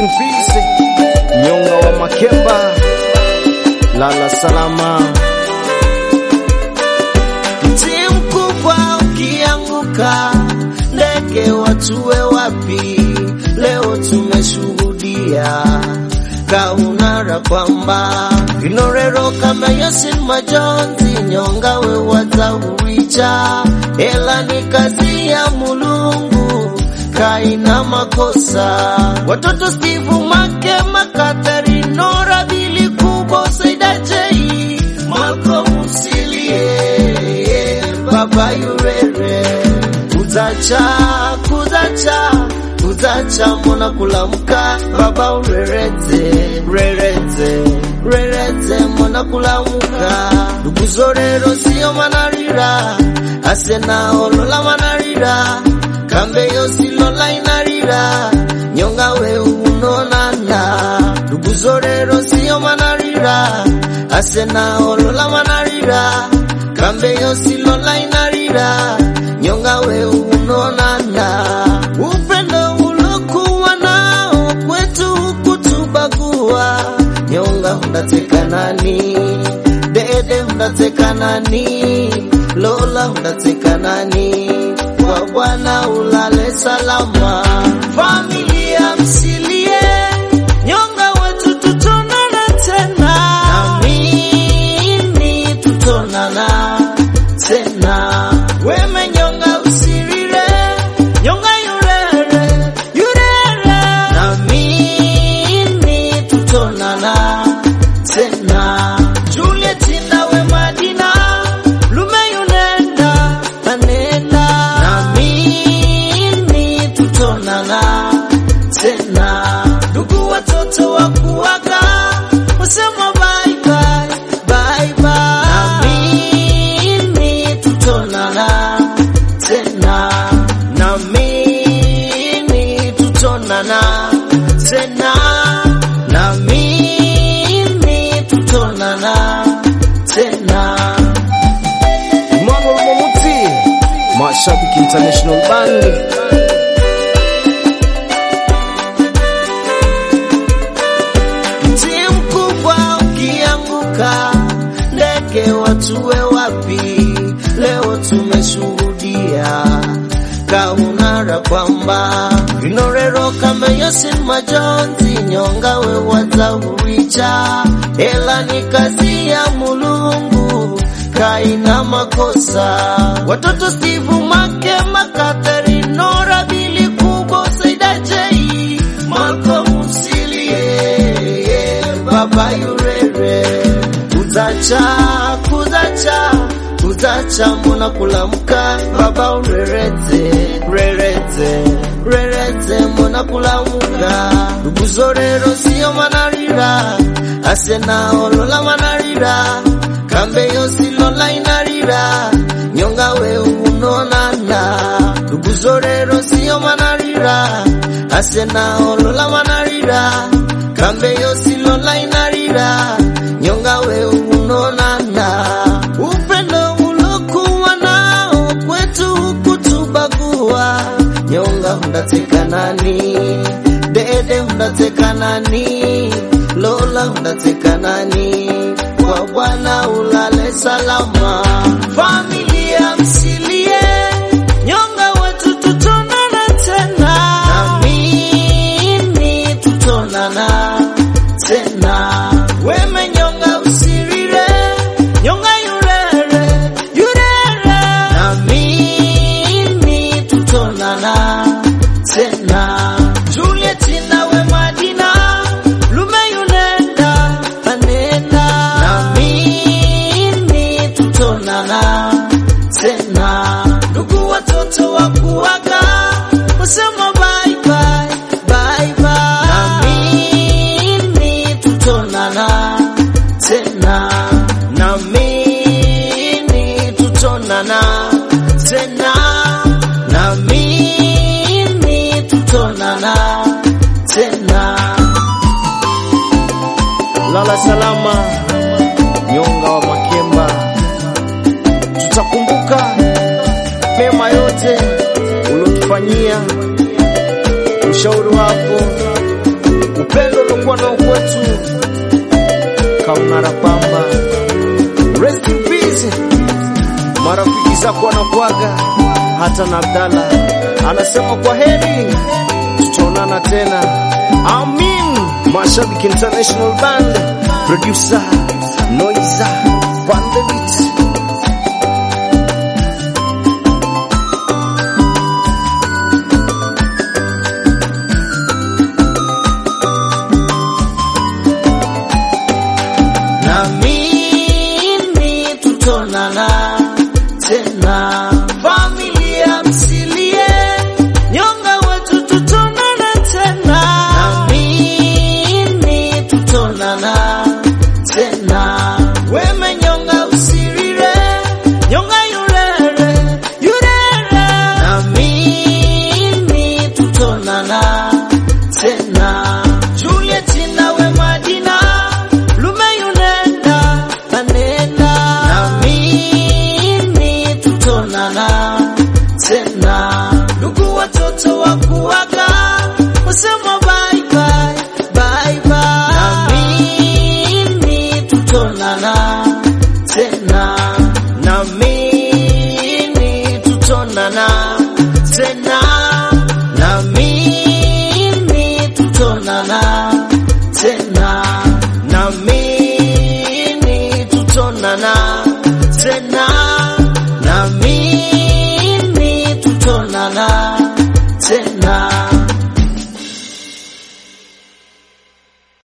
in peace. Nyonga wa Makemba, lala salama. Mti mkubwa ukianguka, ndege watue wapi? Leo tumeshuhudia kaunara kwamba inorero kama Yasin majonzi nyonga we watauricha, ela ni kazi ya Mulungu kaina makosa. Watoto Steve Make Makatari Nora Bili Kubo Saida Jei Malcolm Usilie Baba Yurere Kuzacha Kuzacha Kuzacha Mona kulamka Baba urerete Rerete Rerete Mona kulamuka Ndugu zorero sio manarira Asena olola manarira Kambe yosi lola inarira Nyonga we unonana Ndugu zorero sio manarira Asena olola manarira Kambe yosi lola inarira Nyonga we unonana Upendo ulokuwa nao kwetu hukutubagua Nyonga hundateka nani Dede hundateka nani Lola hundateka nani Kwa Bwana ulale salama Familia msilie Nyonga wetu tutonana tena Amini tutonana tena Weme nyonga usirire Nyonga yurere Yurere Amini tutonana tena Juliet nawe Madina Lume yunenda Anenda Amini tutonana tena Ndugu watoto wa kuwaga Wasema bye bye Bye bye Amini tutonana tena Na mimi tutonana tena Na mimi tutonana tena Emmanuel Momuti, Mashabiki International Band. Mti mkubwa ukianguka, ndege watue wapi? Leo tumeshuhudia kaunara kwamba inorero kama Yasin majonzi nyonga we watauricha, ela ni kazi ya Mulungu kaina makosa. Watoto Steve Make Makatari Nora Bili Kubo Saida Jei Malcolm Usilie Baba Yurere Kuzacha Kuzacha Kuzacha Mona kulamka Baba urerete Rerete Rerete Mona kulamuka Ndugu zorero sio manarira Asena olola manarira Kambe yosi lola inarira Nyonga we unonana Ndugu zorero sio manarira Asena olola manarira Kambe yosi lola inarira Nyonga we unonana Upendo ulokuwa nao kwetu hukutubagua Nyonga hundateka nani Dede hundateka nani Lola hundateka nani Kwa Bwana ulale salama Familia msilie Nyonga wetu tutonana tena Amini tutonana tena Weme nyonga usirire Nyonga yurere Yurere Amini tutonana tena Juliet nawe Madina Lume yunenda Anenda Amini tutonana tena Ndugu watoto wa kuwaga Wasema bye bye Bye bye Amini tutonana tena Na mimi tutonana tena Na mimi tutonana tena Lala salama, Nyonga wa Makemba. Tutakumbuka mema yote uliotufanyia, ushauri wako, mkono kwetu Kaunara Pamba, rest in peace. Marafiki zako wanakuaga, hata na Abdalla anasema kwa heri, tutaonana tena. Amin. Mashabiki International Band, producer Noiza Van the Beat. na mimi tutonana tena. Familia msilie, nyonga wetu tutonana tena. Na mimi tutonana tena. Weme nyonga usirire, nyonga yurere, yurere. Na mimi tutonana tena. Juliet nawe Madina, lume yunenda anena. Na mimi tutonana tena. Ndugu watoto wa